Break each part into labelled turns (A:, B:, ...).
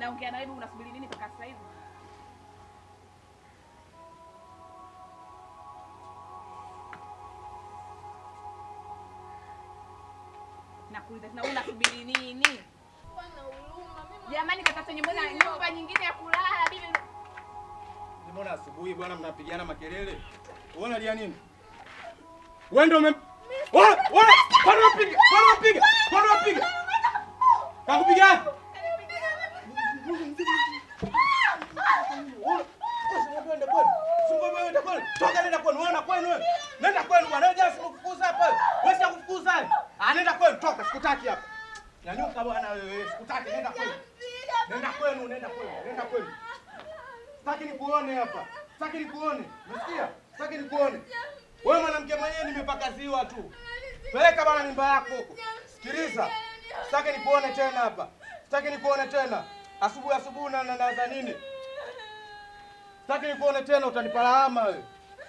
A: naongea na wewe unasubiri nini mpaka sasa hivi? Nakuuliza tena unasubiri nini? Jamani katafute nyumba nyumba nyingine ya kulala bibi.
B: Mbona asubuhi bwana mnapigana makelele? Wewe unalia nini? Wewe ndio ume Wewe wewe kwani unapiga? Kwani unapiga? Kwani unapiga? Kakupiga? Toka nenda kwenu, wewe na kwenu wewe. Nenda kwenu bwana, wewe jana sikufukuza hapa. Wewe si kufukuza. Ah, nenda kwenu, toka, sikutaki hapa. Nyanyuka bwana wewe, sikutaki, nenda kwenu. Nenda kwenu, nenda kwenu, nenda kwenu. Sitaki nikuone hapa. Sitaki nikuone. Unasikia? Sitaki nikuone. Wewe mwanamke mwenyewe nimepaka ziwa tu. Peleka bana mimba yako huko. Sikiliza. Sitaki nikuone tena hapa. Sitaki nikuone tena. Asubuhi asubuhi na naza nini? Sitaki nikuone tena utanipa lawama wewe.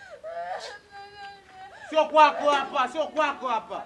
B: Sio kwako hapa, sio kwako hapa.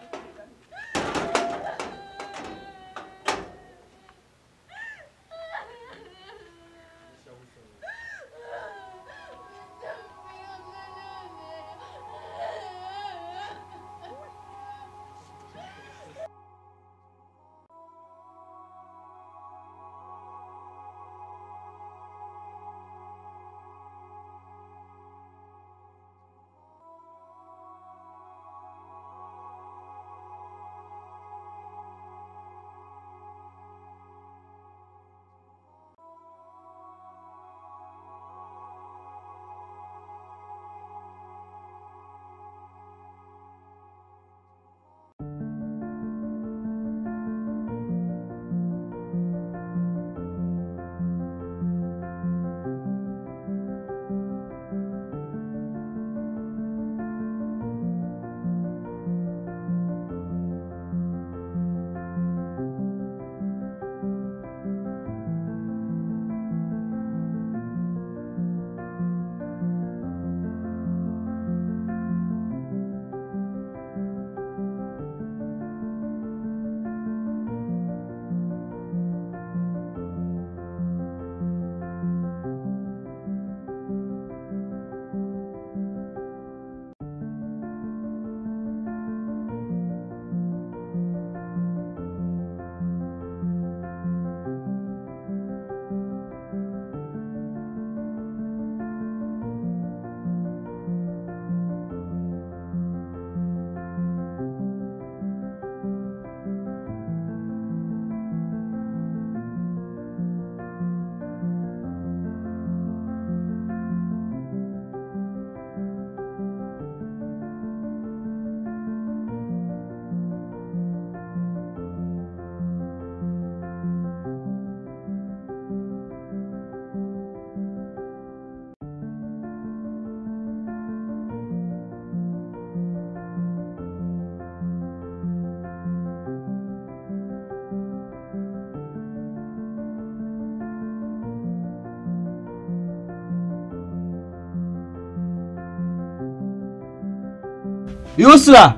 C: Yusra,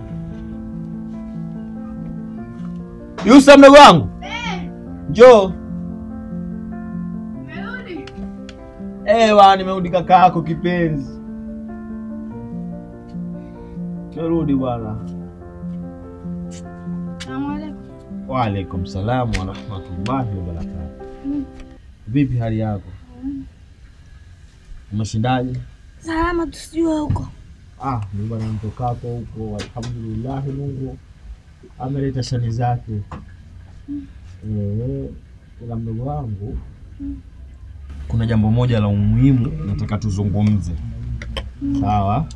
C: Yusra mdogo wangu, njoo. Ewa, nimerudi kaka yako kipenzi, nimerudi bwana. Waalaikum salamu warahmatullahi wabarakatu. Vipi hali yako? Umeshindaje?
D: Salama tusijue huko.
C: Ah, mimi bwana mtokako huko, alhamdulillahi, Mungu ameleta shani zake. Eh, ila mdogo wangu, kuna jambo moja la umuhimu nataka tuzungumze, sawa?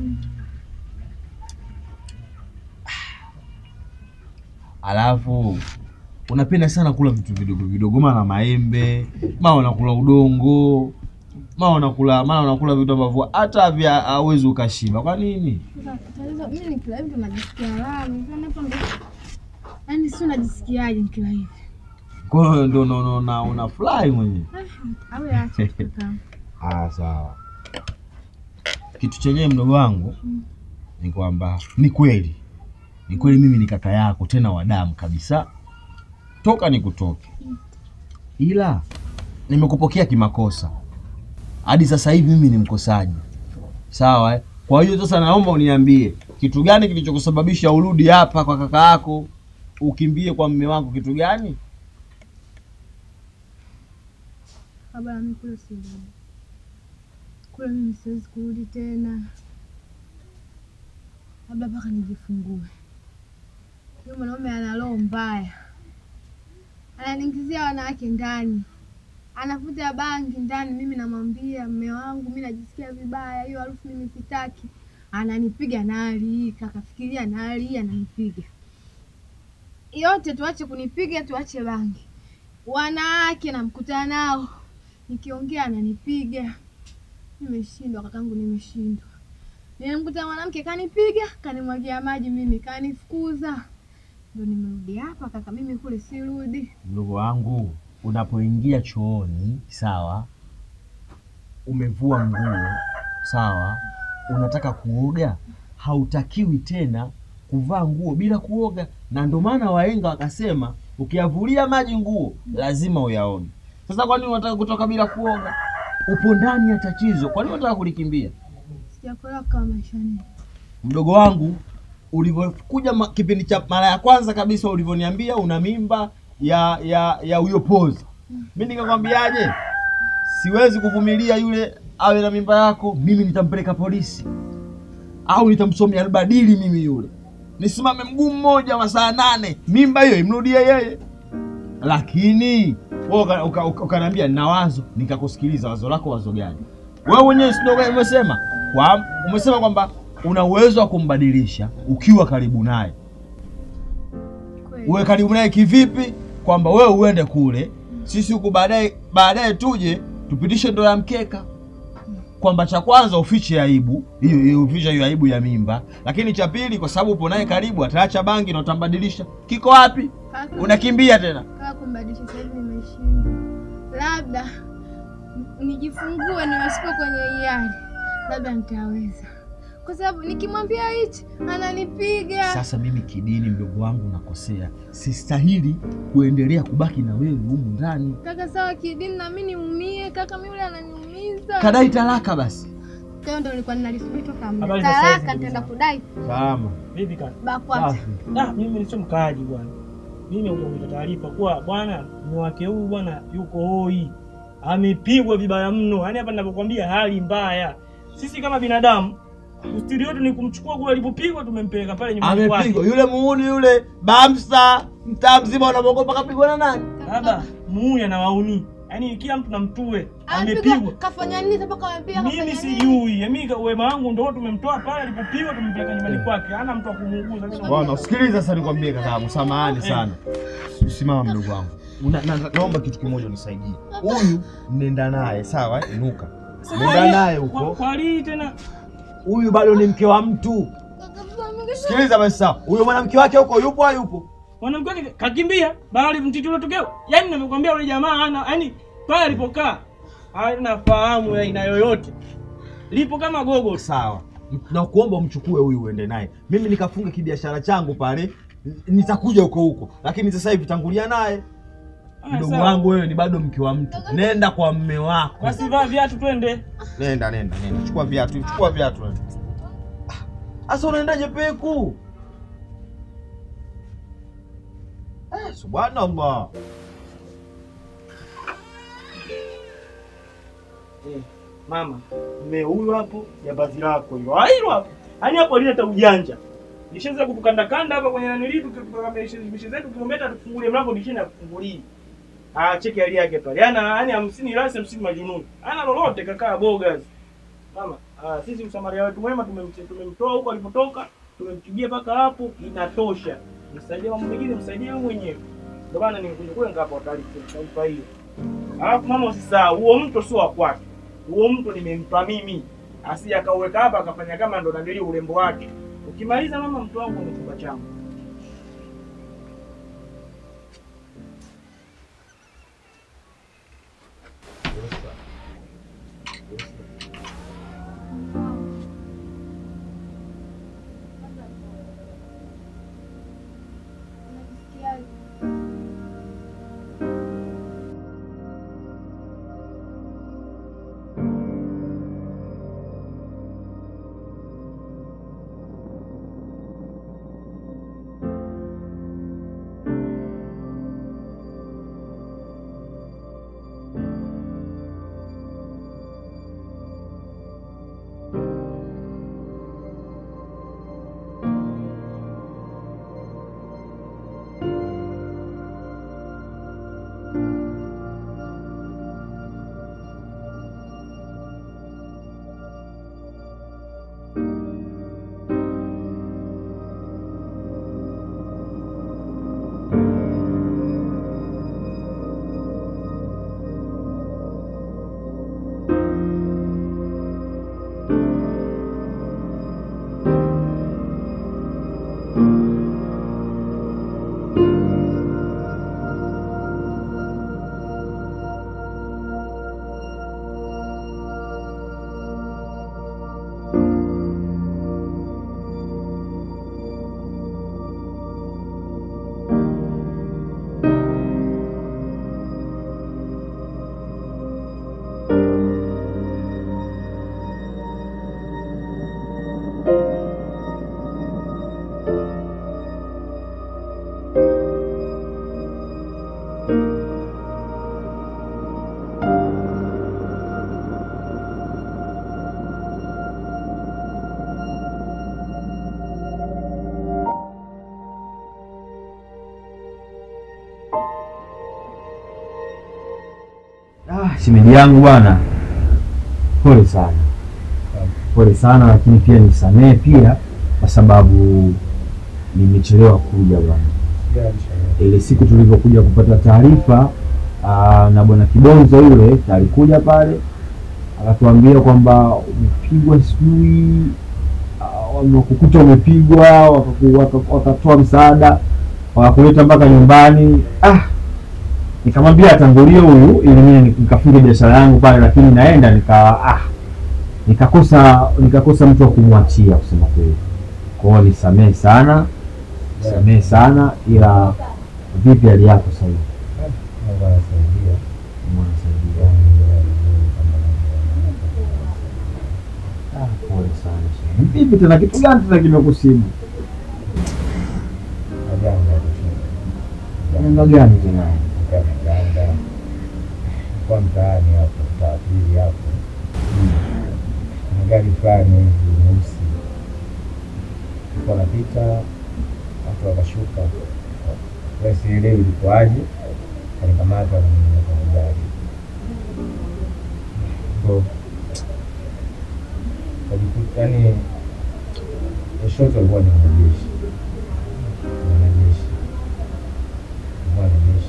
C: Alafu unapenda sana kula vitu vidogo vidogo, mara maembe, mara unakula udongo, mara unakula mara unakula vitu ambavyo hata vya hauwezi ukashiba. Kwa nini?
D: Tatizo mimi nikila hivi ndo najisikia raha. Nikiona hapo ndo yaani si unajisikiaje nikila hivi?
C: Kwa hiyo ndo ndo- ndo- na unafurahi mwenyewe.
D: Au acha kaka.
C: Ah, sawa. Kitu chenyewe mdogo wangu ni kwamba ni kweli, ni kweli mimi ni kaka yako tena wa damu kabisa, toka nikutoke, ila nimekupokea kimakosa, hadi sasa hivi mimi ni mkosaji, sawa eh? Kwa hiyo sasa naomba uniambie kitu gani kilichokusababisha urudi hapa kwa kaka yako, ukimbie kwa mme wangu, kitu gani?
D: Baba mimi kule sirudi. Kule mimi siwezi kurudi tena, labda mpaka nijifungue. Huyu mwanaume ana roho mbaya, ananiingizia wanawake ndani, anavuta bangi ndani. Mimi namwambia mme wangu, mi najisikia vibaya, hiyo harufu mimi sitaki. Ananipiga nali, kakafikiria nali, ananipiga yote. Tuache kunipiga, tuache bangi. Wanawake namkuta nao nikiongea ananipiga. Nimeshindwa kakangu, nimeshindwa. Nimemkuta mwanamke kanipiga, kanimwagia maji, mimi kanifukuza, ndo nimerudi hapa kaka. Mimi kule sirudi.
C: Mdogo wangu, unapoingia chooni, sawa, umevua nguo, sawa, unataka kuoga, hautakiwi tena kuvaa nguo bila kuoga, na ndio maana wahenga wakasema ukiyavulia maji nguo lazima uyaone. Sasa kwa nini unataka kutoka bila kuoga? Upo ndani ya tatizo, kwa nini unataka kulikimbia?
D: Sijakolewa kama maishani.
C: Mdogo wangu, ulivyokuja ma- kipindi cha mara ya kwanza kabisa ulivyoniambia una mimba ya ya ya huyo pozi, mi nikakwambiaje? Siwezi kuvumilia yule awe na mimba yako, mimi nitampeleka polisi au nitamsomea albadili mimi yule, nisimame mguu mmoja wa saa nane, mimba hiyo imrudie yeye. Lakini wewe uka- uka- uka- ukaniambia nina wazo, nikakusikiliza. Wazo lako wazo gani? Wewe mwenyewe si ndio umesema kwa umesema kwamba una uwezo wa kumbadilisha ukiwa karibu naye.
D: Kweli.
C: Uwe karibu naye kivipi? Kwamba wewe uende kule, sisi huku baadaye baadaye tuje tupitishe ndoa ya mkeka, kwamba cha kwanza ufiche aibu hiyo hiyo, ufiche hiyo aibu ya mimba, lakini cha pili, kwa sababu upo naye karibu, ataacha bangi na utambadilisha. Kiko wapi?
D: Kaka,
C: Unakimbia tena.
D: kaka kumbadilisha sasa hivi nimeshindwa. Labda n- nijifungue niwasipo kwenye hiari, labda nitaweza, kwa sababu nikimwambia hichi ananipiga.
C: Sasa mimi kidini, mdogo wangu, nakosea, sistahili kuendelea kubaki na wewe humu ndani.
D: Kaka sawa, kidini na mimi niumie. Kaka mimi yule ananiumiza.
C: Kadai talaka basi.
D: Leo ndo nilikuwa ninalisubiri toka muda.
E: Habari za saizi,
D: Talaka
E: ndugu
D: nitaenda
E: zangu.
D: kudai
C: Salama.
E: Vipi kaka?
D: BAKWATA.
C: Safi.
E: Ah, mimi sio mkaaji bwana. Mimi nimekuja taarifa kuwa bwana mume wake huyu bwana yuko hoi. Amepigwa vibaya mno. Yaani hapa ninapokuambia hali mbaya. Sisi kama binadamu ustiri wetu ni kumchukua kule alipopigwa tumempeleka pale nyumbani kwake.
C: Amepigwa yule muuni yule bamsa, mtaa mzima unamwogopa, kapigwa na nani?
E: Baba, muuni anawauni. Yaani kila mtu namtue.
D: Amepigwa
E: Amepigwa.
D: kafanya nini sasa mpaka amepigwa
E: Mimi
D: kafanya nini?
E: sijui. Mimi wema wangu ndio tumemtoa pale alipopigwa tumpeleka nyumbani kwake. Hana mtu wa kumuuguza. Mimi
C: Bwana, usikilize sasa, nikwambie kakaangu, samahani sana. Simama mdogo wangu, Una- na- naomba kitu kimoja unisaidie. Huyu nenda naye sawa, eh? inuka, nenda naye
E: Kwa,
C: huko.
E: kwa lii tena
C: Huyu bado ni mke wa mtu. Sikiliza basi, sawa. Huyo mwanamke wake huko yupo, hayupo?
E: mwanamke wake kakimbia bahari mtiti ule tokeo. Yaani nimekwambia yule jamaa ana yaani pale alipokaa hana fahamu ya aina yoyote. Lipo kama gogo.
C: Sawa, na kuomba umchukue huyu uende naye, mimi nikafunge kibiashara changu pale, n- nitakuja huko huko, lakini sasa hivi tangulia naye.
E: Ah,
C: Mdogo
E: sawa.
C: wangu, wewe ni bado mke wa mtu, nenda kwa mme wako.
E: Basi vaa viatu twende.
C: Nenda, nenda, nenda, chukua viatu, chukua viatu. Sasa unaendaje peku? Eh, subhanallah.
E: Eh, mama, mme huyu hapo ya bazi lako hilo. Ah, hilo hapo. Yaani hapo alileta ujanja. Nishaanza kukanda kanda hapa kwenye nanili tukitoka mishe zetu kilomita tufungulie mlango dishini akufungulie. Ah, cheki hali yake pale. Yana yaani 50 rasi 50 majununi. Ana lolote kakaa bogas. Mama, ah, sisi msamaria wetu mwema tumemche- tumemtoa huko alipotoka, tumempigia mpaka hapo inatosha. Msaidie mambo mengine, msaidie wewe mwenyewe. Ndio maana nimekuja kule ngapa taarifa taarifa hiyo. Alafu mama usisahau, huo mto sio wa kwake. Huo mto nimempa mimi. Asije akauweka hapa akafanya kama ndo nanili urembo wake. Ukimaliza mama, mto wangu ni chumba changu.
D: Unajisikiaje?
C: shemeji yangu bwana, pole sana, pole sana, lakini pia nisamehe pia kwa sababu nimechelewa kuja bwana. Ile siku tulivyokuja kupata taarifa aa, na bwana Kibonzo yule alikuja pale akatuambia kwamba umepigwa, sijui ah, wamekukuta umepigwa, wakaku- waka- wakatoa msaada wakakuleta mpaka nyumbani. Ah, nikamwambia atangulie huyu ili mimi nikafunge biashara yangu pale, lakini naenda nika ah, nikakosa nikakosa mtu wa kumwachia kusema kweli. Kwa hiyo nisamehe sana, nisamehe sana, ila vipi hali yako sasa hivi?
F: Mungu anasaidia.
C: Mwanasaidia. Ah, pole sana shehe. Vipi tena, kitu gani tena kimekusibu?
F: Majanga kushinda.
C: Janga gani tena?
F: Kwa majanga. Kwa mtaani hapo, mtaa wa pili hapo. Kuna gari fulani hivi nyeusi. Ilikuwa napita, watu wakashuka. Wewe sielewi ilikuwaje. Kanikamata kaniingiza kwenye gari. Ndio. Kajikuta yani Kushoto alikuwa ni mwanajeshi, mwanajeshi, mwanajeshi.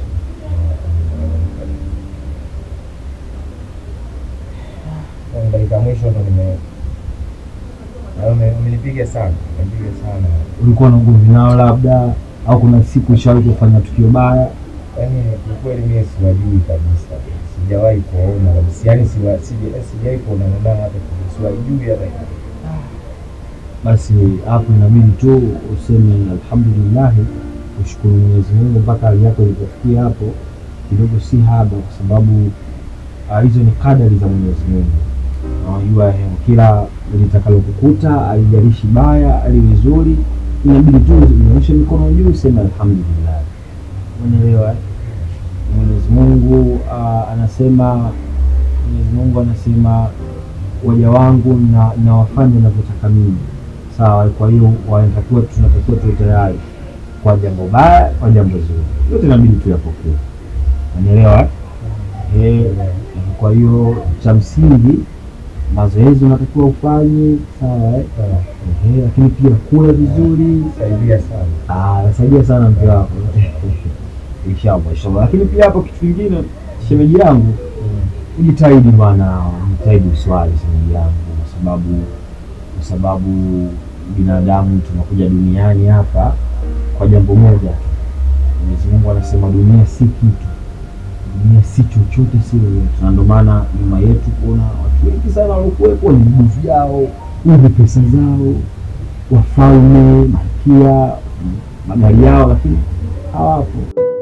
F: Kwa dakika mwisho ndo nime na ume- umenipiga sana, umenipiga sana.
C: Ulikuwa na ugomvi nao labda, au kuna siku ushawahi kufanya tukio baya?
F: Yaani kiukweli mimi siwajui kabisa, sijawahi kuwaona kabisa, yaani siwa- sija- sijawahi kuonana nao hata kidogo, siwajui hata kidogo.
C: Basi hapo inabidi tu useme alhamdulillahi, ushukuru Mwenyezi Mungu mpaka hali yako ilipofikia hapo, kidogo si haba, kwa sababu ah, hizo ni kadari za Mwenyezi Mungu. Na Unajua eh, kila litakalokukuta halijalishi baya aliwe zuri, inabidi tu unyoshe mikono juu useme alhamdulillah. Umeelewa? eh? Mwenyezi Mungu ah, anasema Mwenyezi Mungu anasema waja wangu na nawafanya ninavyotaka mimi. Sawa, kwa hiyo wanatakiwa tunatakiwa tuwe tayari kwa jambo baya, kwa jambo zuri, yote inabidi tuyapokee. Unanielewa? eh? Eh, kwa hiyo cha msingi mazoezi unatakiwa ufanye sawa, eh? Eh, lakini pia kula vizuri
F: Saidia sana.
C: Ah, nasaidia sana mke wako inshallah, inshallah. Lakini pia hapo kitu kingine, shemeji yangu, ujitahidi bwana, ujitahidi uswali shemeji yangu, kwa sababu kwa sababu binadamu tunakuja duniani hapa kwa jambo moja tu. Mwenyezi Mungu anasema dunia si kitu, dunia si chochote, si lolote, na ndio maana nyuma yetu kuna watu wengi sana waliokuwepo, wenye nguvu vyao, wenye pesa zao, wafalme, malkia, magari yao, lakini hawapo.